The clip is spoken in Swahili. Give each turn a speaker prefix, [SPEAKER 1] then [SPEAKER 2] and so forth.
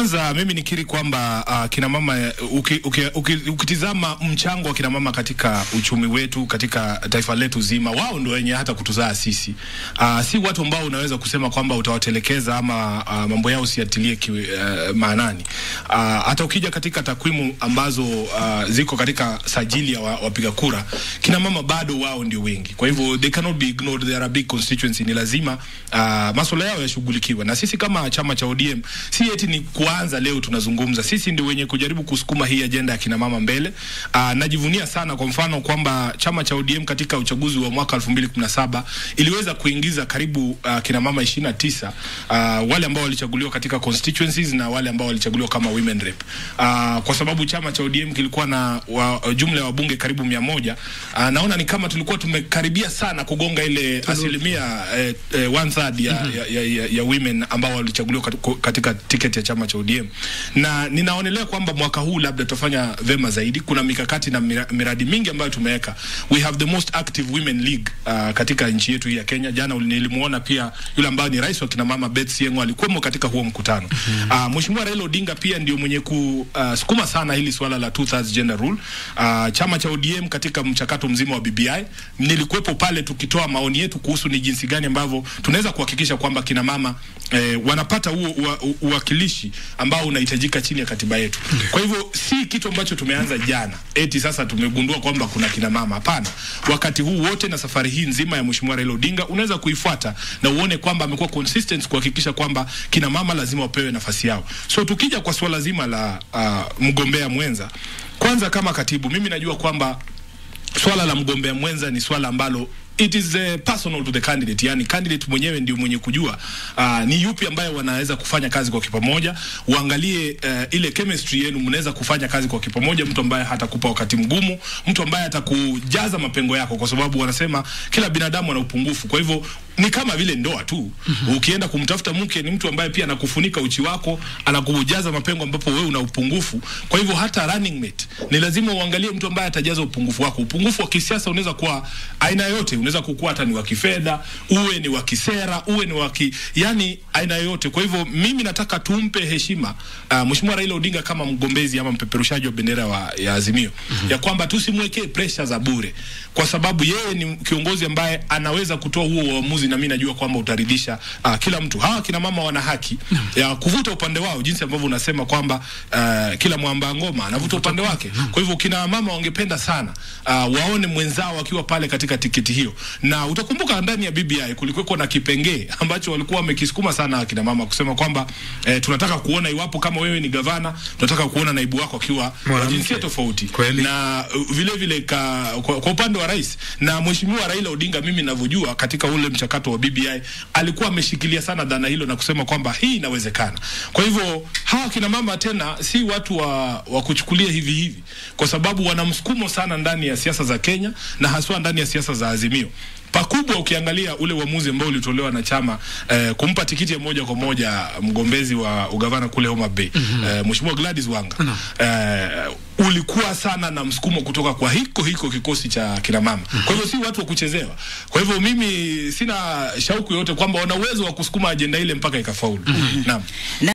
[SPEAKER 1] kwanza mimi nikiri kwamba uh, kina mama uki, uki, uki, ukitizama mchango wa kina mama katika uchumi wetu katika taifa letu zima, wao ndio wenye hata kutuzaa sisi. Uh, si watu ambao unaweza kusema kwamba utawatelekeza ama uh, mambo yao usiyatilie uh, maanani. Uh, hata ukija katika takwimu ambazo uh, ziko katika sajili ya wapiga wa kura, kina mama bado wao ndio wengi. Kwa hivyo they cannot be ignored, they are a big constituency. Ni lazima uh, masuala yao yashughulikiwe, na sisi kama chama cha ODM si eti ni kuanza leo tunazungumza. Sisi ndio wenye kujaribu kusukuma hii ajenda ya kina mama mbele. Uh, najivunia sana kwa mfano kwamba chama cha ODM katika uchaguzi wa mwaka 2017 iliweza kuingiza karibu uh, kina mama 29 uh, wale ambao walichaguliwa katika constituencies na wale ambao walichaguliwa kama women rep. Uh, kwa sababu chama cha ODM kilikuwa na wa, jumla ya wabunge karibu mia moja. Uh, naona ni kama tulikuwa tumekaribia sana kugonga ile asilimia eh, eh, one third ya, mm -hmm. ya, ya, ya women ambao walichaguliwa katika tiketi ya chama cha ODM na ninaonelea kwamba mwaka huu labda tutafanya vema zaidi. Kuna mikakati na miradi mingi ambayo tumeweka. We have the most active women league uh, katika nchi yetu hii ya Kenya. Jana nilimuona pia yule ambaye ni rais wa kina mama Beth Sieng'o alikuwemo katika huo mkutano. mm -hmm. Uh, Mheshimiwa Raila Odinga pia ndio mwenye kusukuma uh, sana hili swala la two thirds gender rule. Uh, chama cha ODM katika mchakato mzima wa BBI nilikuwepo pale tukitoa maoni yetu kuhusu ni jinsi gani ambavyo tunaweza kuhakikisha kwamba kina mama eh, wanapata huo uwakilishi ambao unahitajika chini ya katiba yetu. Kwa hivyo si kitu ambacho tumeanza jana eti sasa tumegundua kwamba kuna kina mama. Hapana, wakati huu wote na safari hii nzima ya Mheshimiwa Raila Odinga unaweza kuifuata na uone kwamba amekuwa consistent kuhakikisha kwamba kina mama lazima wapewe nafasi yao. So tukija kwa swala zima la uh, mgombea mwenza, kwanza kama katibu, mimi najua kwamba swala la mgombea mwenza ni swala ambalo it is uh, personal to the candidate, yani candidate mwenyewe ndio mwenye kujua uh, ni yupi ambaye wanaweza kufanya kazi kwa kipamoja. Uangalie uh, ile chemistry yenu, mnaweza kufanya kazi kwa kipamoja, mtu ambaye hatakupa wakati mgumu, mtu ambaye atakujaza mapengo yako, kwa sababu wanasema kila binadamu ana upungufu. Kwa hivyo ni kama vile ndoa tu. mm -hmm. Ukienda kumtafuta mke ni mtu ambaye pia anakufunika uchi wako, anakujaza mapengo ambapo wewe una upungufu. Kwa hivyo hata running mate ni lazima uangalie mtu ambaye atajaza upungufu wako. Upungufu wa kisiasa unaweza kuwa aina yote, unaweza kukua hata ni wa kifedha, uwe ni wa kisera, uwe ni wa ki, yani aina yoyote. Kwa hivyo mimi nataka tumpe heshima uh, Mheshimiwa Raila Odinga kama mgombezi ama mpeperushaji wa bendera wa, ya Azimio mm -hmm. ya kwamba tusimwekee pressure za bure, kwa sababu yeye ni kiongozi ambaye anaweza kutoa huo uamuzi na mimi najua kwamba utaridhisha uh, kila mtu. Hawa kina mama wana haki mm -hmm. ya kuvuta upande wao, jinsi ambavyo unasema kwamba uh, kila mwamba ngoma anavuta upande wake. Kwa hivyo kina mama wangependa sana uh, waone mwenzao akiwa pale katika tiketi hiyo, na utakumbuka ndani ya BBI kulikuwa na kipengee ambacho walikuwa wamekisukuma sana akina mama kusema kwamba eh, tunataka kuona iwapo kama wewe ni gavana, tunataka kuona naibu wako akiwa wa jinsia tofauti
[SPEAKER 2] Kweli.
[SPEAKER 1] na uh, vile vile ka, kwa, kwa upande wa rais na mheshimiwa Raila Odinga, mimi ninavyojua katika ule mchakato wa BBI alikuwa ameshikilia sana dhana hilo na kusema kwamba hii inawezekana. Kwa hivyo hawa kina mama tena si watu wa, wa kuchukulia hivi hivi, kwa sababu wana msukumo sana ndani ya siasa za Kenya na haswa ndani ya siasa za Azimio pakubwa ukiangalia ule uamuzi ambao ulitolewa na chama eh, kumpa tikiti ya moja kwa moja mgombezi wa ugavana kule Homa Bay mm -hmm. eh, Mheshimiwa Gladys Wanga mm -hmm. eh, ulikuwa sana na msukumo kutoka kwa hiko hiko kikosi cha kina mama mm -hmm. kwa hivyo si watu wa kuchezewa. Kwa hivyo mimi sina shauku yoyote kwamba wana uwezo wa kusukuma ajenda ile mpaka ikafaulu. mm -hmm. Naam.